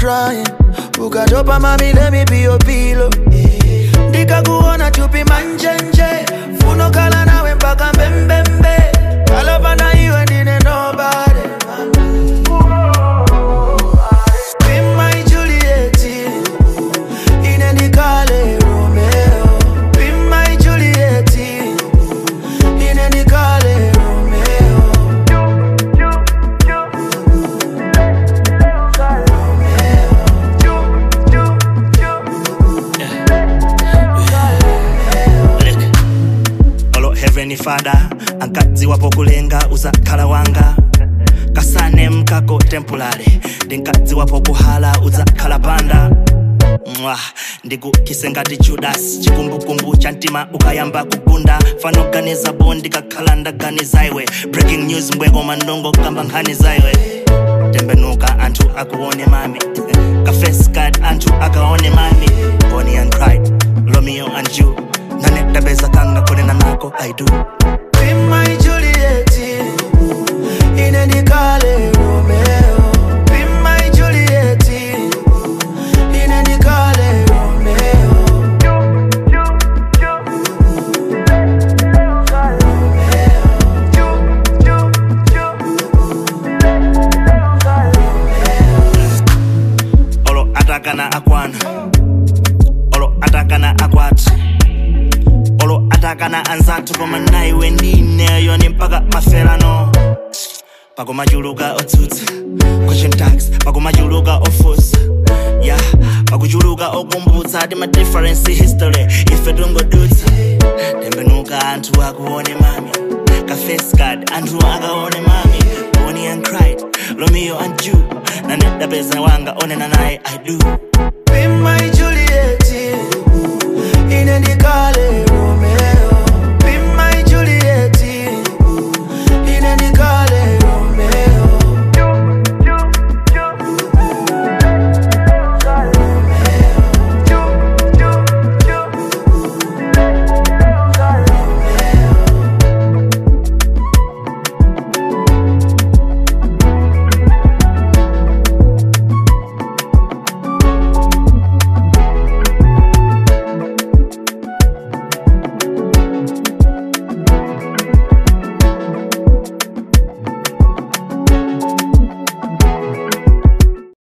trying ukatopa mami let me be your pillow ndikakuona chupi manjenje funokhala nawe mpaka mbembembe kalapana iwe ndine nobody Be my Juliet, ine ndikale Romeo. Be my Juliet, ine ndikale Romeo. Look, olo heavenly father ankadziwapo kulenga uzakhala wanga kasane mkako temporary ndinkadziwapo kuhala uzakhala panda mwa ndikukise ngati judas chikumbukumbu cha mtima ukayamba kugunda fanoganiza bo ndikakhala ndaganiza iwe breaking news mbweko mandongo kamba nkhani zaiwe tembenuka anthu akuone mami kafes card anthu akaone mami bonnie and clyde romeo and you nanedabeza kanga kunena nako i do Be my Juliet, ine ndikale Romeo. Be my Juliet, ine ndikale Romeo. olo atakana akwana olo atakana akwati olo atakana anzathu koma naiwe ndineyo ni mpaka maferano pakumachuluka otsutsa question tax pakumachuluka ofusa ya pakuchuluka okumbutsa ti ma difference history ife tungodutsa tembenuka anthu akuone mami kafescard anthu akaone mami bonnie and clyde romeo and ju nanedapeza wanga onena naye i do Be my Juliet.